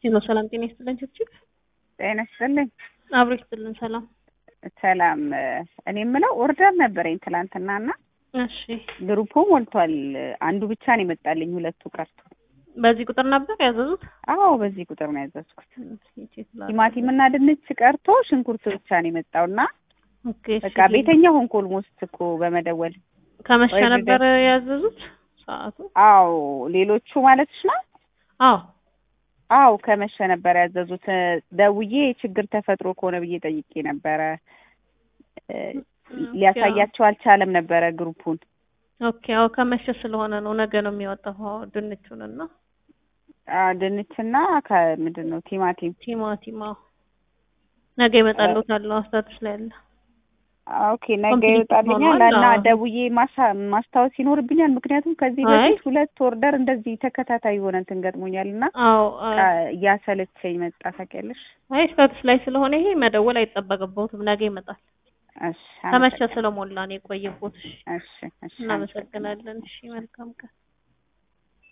ሄሎ ሰላም ጤና ይስጥልን ችብችብ ጤና ይስጥልኝ። አብሮ ይስጥልን ሰላም ሰላም እኔ የምለው ኦርደር ነበረኝ ትላንትና እና እሺ ግሩፑ ሞልቷል። አንዱ ብቻ ነው የመጣልኝ፣ ሁለቱ ቀርቶ። በዚህ ቁጥር ነበር ያዘዙት አዎ በዚህ ቁጥር ነው ያዘዝኩት። ቲማቲም እና ድንች ቀርቶ ሽንኩርት ብቻ ነው የመጣው እና ኦኬ በቃ ቤተኛ ሆንኩ ኦልሞስት እኮ በመደወል ከመሸ ወይ ነበር ያዘዙት ሰዓቱ አዎ ሌሎቹ ማለትሽ ነው? አዎ አዎ ከመሸ ነበር ያዘዙት። ደውዬ ችግር ተፈጥሮ ከሆነ ብዬ ጠይቄ ነበረ። እ ሊያሳያቸው አልቻለም ነበረ ግሩፑን። ኦኬ አዎ ከመሸ ስለሆነ ነው ነገ ነው የሚወጣው አዎ ድንቹን እና አ ድንችና ከምንድን ነው ቲማቲም ቲማቲም አዎ ነገ ይመጣልዎታል ስታተስ ላይ አለ ኦኬ ነገ ኮምፕሊት ይወጣልኛል ሆኗል። እና አዎ። ደውዬ ማሳ- ማስታወስ ይኖርብኛል። ምክንያቱም ከዚህ አይ። በፊት ሁለት ኦርደር እንደዚህ ተከታታይ የሆነ እንትን ገጥሞኛል እና አዎ አዎ። እያሰለቸኝ መጣ ታውቂያለሽ። አይ ስታተስ ላይ ስለሆነ ይሄ መደወል አይጠበቅብዎትም ነገ ይመጣል እሺ ከመሸ አመሰግናለሁ። ስለሞላ ነው የቆየቦት እሺ እሺ እሺ አመሰግናለሁ። እናመሰግናለን እሺ መልካም ቀን